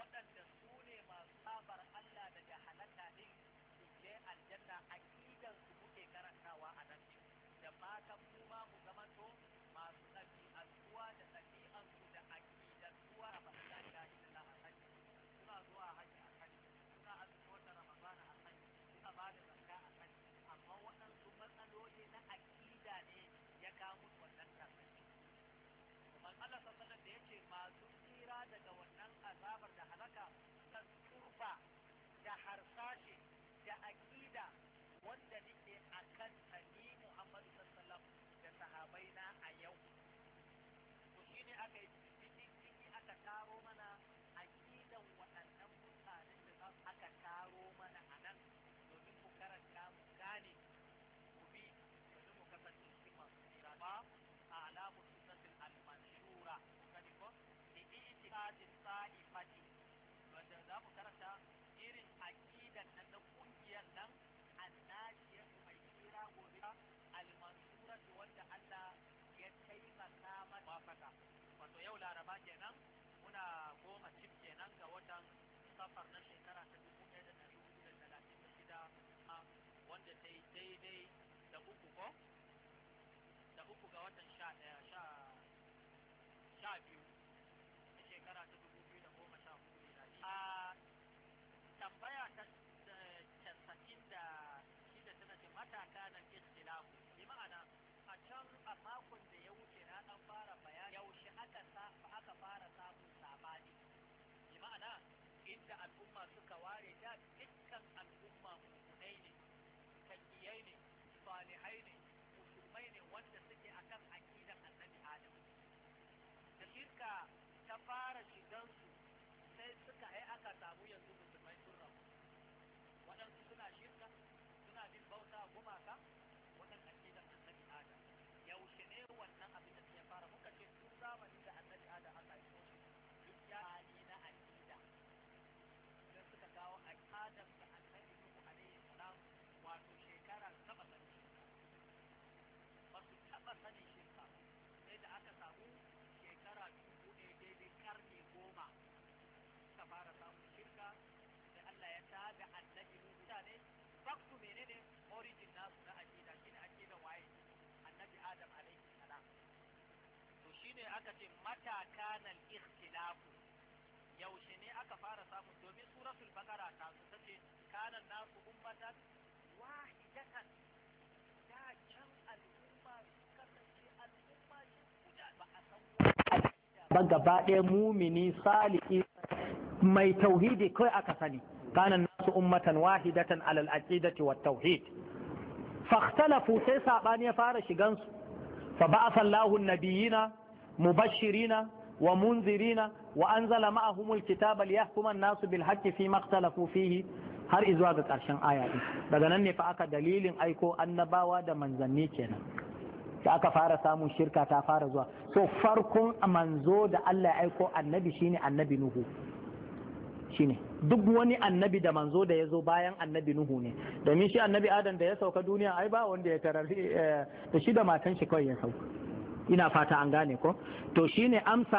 waɗanda su ne masu sabar Allah daga halaka din su je aljanna aqidan su muke karantawa a nan da fatan mu ma mu zamanto masu ɗabi'antuwa da ɗabi'ansu da aqidantuwa a bakin shahidin a kan suna zuwa haji a kan suna azumi wata ramadana a kan suna ba da zakka a kan amma waɗansu matsaloli na aƙida ne ya kawo musu wannan tarnaci kuma Allah sallallahu da yace masu tsira daga wannan azabar da halaka kan turba da harsashe da aƙida wanda nake akan tani Muhammadu sallallahu da sahabai na a yau to shine aka yi ciki aka taro mana aƙidan waɗannan mutanen da za aka taro mana a nan domin mu karanta mu gane mu bi domin mu kasance cikin masu tsira ba a alamu sunnatul al-manshura kani ko da itiqadin sa'ifati wanda za mu karanta irin aqidan nan na kungiyar nan annajiya mai tsira gobe al-mansura wanda Allah ya taimaka mata wafaka wato yau laraba kenan muna goma cif kenan ga watan safar na shekara ta dubu ɗaya da ɗari hudu da talatin da shida wanda ta yi daidai da uku ko da uku ga watan sha ɗaya sha sha biyu na shekara ta dubu biyu da goma sha hudu miladi a tambaya ta casa'in da shida tana ce mataka na istilahu bi ma'ana a can a makon da ya wuce na ɗan fara bayani yaushe aka aka fara samun sabani bi ma'ana inda al'umma suka ware da dukkan al'umma mutunai ne takiyai ne salihai ne musulmai ne wanda suke akan aqidan annabi adam da shirka ta fara shigansu sai suka ai aka samu yanzu musulmai sun rabu waɗansu suna shirka suna bin bauta gumaka wannan aqidan annabi adam yaushe ne wannan abin da ya fara muka ce tun zamanin da annabi adam aka yi shi duk ya hali na aqida sai suka kawo aqidar da annabi nuhu alaihi salam wato shekara saba sani ba su taɓa sani shirka sai da aka samu shekara dubu ɗaya daidai karni goma suka fara samun shirka sai Allah ya tada annabi nuhu mutane baktu menene origin nasu na aqida shine aqida waye annabi adam alaihi salam to shine aka ce mata kana al-ikhtilafu yaushe ne aka fara samu domin suratul baqara ta su tace kana nasu ummatan wahidatan da can al'umma kasance al'umma shi guda ba a san ba gaba ɗaya mumini salihi mai tauhidi kawai aka sani kana nasu ummatan wahidatan alal aqidati wat tauhid فاختلفوا sai sabani ya fara shigan su fa ba'atha Allahu an-nabiyina mubashirina wa munzirina wa anzala ma'ahum al-kitaba liyahkuma an-nasu bil haqqi fi ma ikhtalafu fihi har izuwa ga karshen aya din daga nan ne fa aka dalilin aiko annabawa da manzanni kenan da aka fara samun shirka ta fara zuwa so farkon manzo da Allah ya aiko annabi shine annabi nuhu shine duk wani annabi da manzo da ya zo bayan annabi nuhu ne domin shi annabi adam da ya sauka duniya ai ba wanda ya tarar da shi da matan shi kawai ya sauka ina fata an gane ko to shine amsa